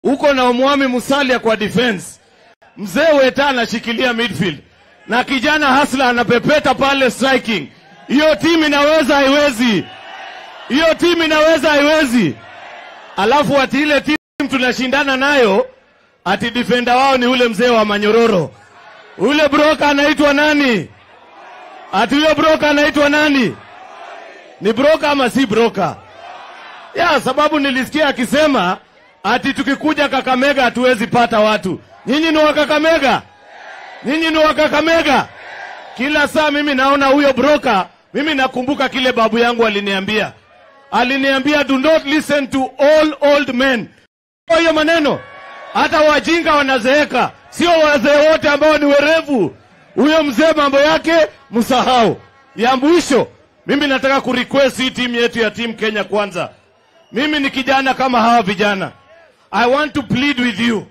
uko na Omwami Musalia kwa defense, mzee Weta anashikilia midfield na kijana Hasla anapepeta pale striking. Hiyo timu inaweza haiwezi? Hiyo timu inaweza haiwezi? Alafu ati ile timu tunashindana nayo ati defender wao ni ule mzee wa Manyororo, ule broka anaitwa nani? Ati huyo broka anaitwa nani? Ni broka ama si broka? Ya sababu nilisikia akisema ati tukikuja Kakamega hatuwezi pata watu. Nyinyi ni wa Kakamega? Nyinyi ni wa Kakamega? Kila saa mimi naona huyo broka, mimi nakumbuka kile babu yangu aliniambia. Aliniambia do not listen to all old men. Kwa hiyo maneno hata wajinga wanazeeka, sio wazee wote ambao ni werevu. Huyo mzee mambo yake msahau. Ya mwisho, mimi nataka kurequest hii timu yetu ya timu Kenya kwanza. Mimi ni kijana kama hawa vijana. I want to plead with you.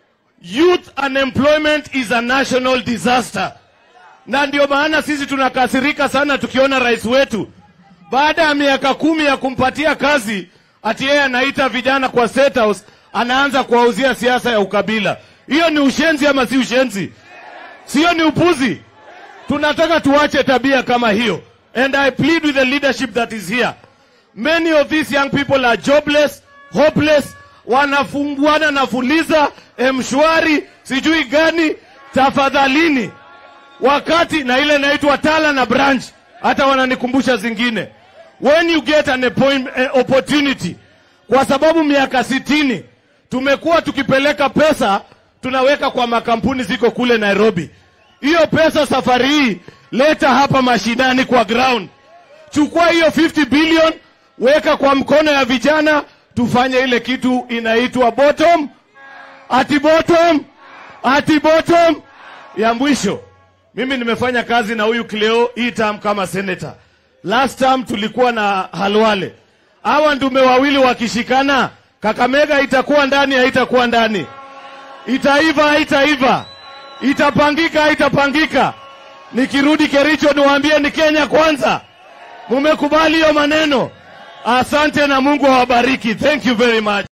Youth unemployment is a national disaster, na ndio maana sisi tunakasirika sana tukiona rais wetu baada ya miaka kumi ya kumpatia kazi, ati yeye anaita vijana kwa State House, anaanza kuwauzia siasa ya ukabila. Hiyo ni ushenzi ama si ushenzi? Sio ni upuzi? Tunataka tuache tabia kama hiyo, and I plead with the leadership that is here. Many of these young people are jobless, hopeless, wanafunguana na Fuliza, Mshwari, sijui gani. Tafadhalini, wakati na ile inaitwa Tala na branch, hata wananikumbusha zingine. When you get an appoint, eh, opportunity, kwa sababu miaka sitini tumekuwa tukipeleka pesa tunaweka kwa makampuni ziko kule Nairobi. Hiyo pesa safari hii leta hapa mashinani kwa ground. Chukua hiyo 50 billion weka kwa mkono ya vijana, tufanye ile kitu inaitwa bottom ati bottom ati bottom. Ya mwisho, mimi nimefanya kazi na huyu Cleo hii term kama senator. Last term tulikuwa na Halwale. Hawa ndume wawili wakishikana, Kakamega itakuwa ndani, haitakuwa ndani, itaiva, haitaiva, itapangika, haitapangika. Nikirudi Kericho niwaambie ni Kenya kwanza. Mumekubali hiyo maneno? Asante na Mungu awabariki. Thank you very much.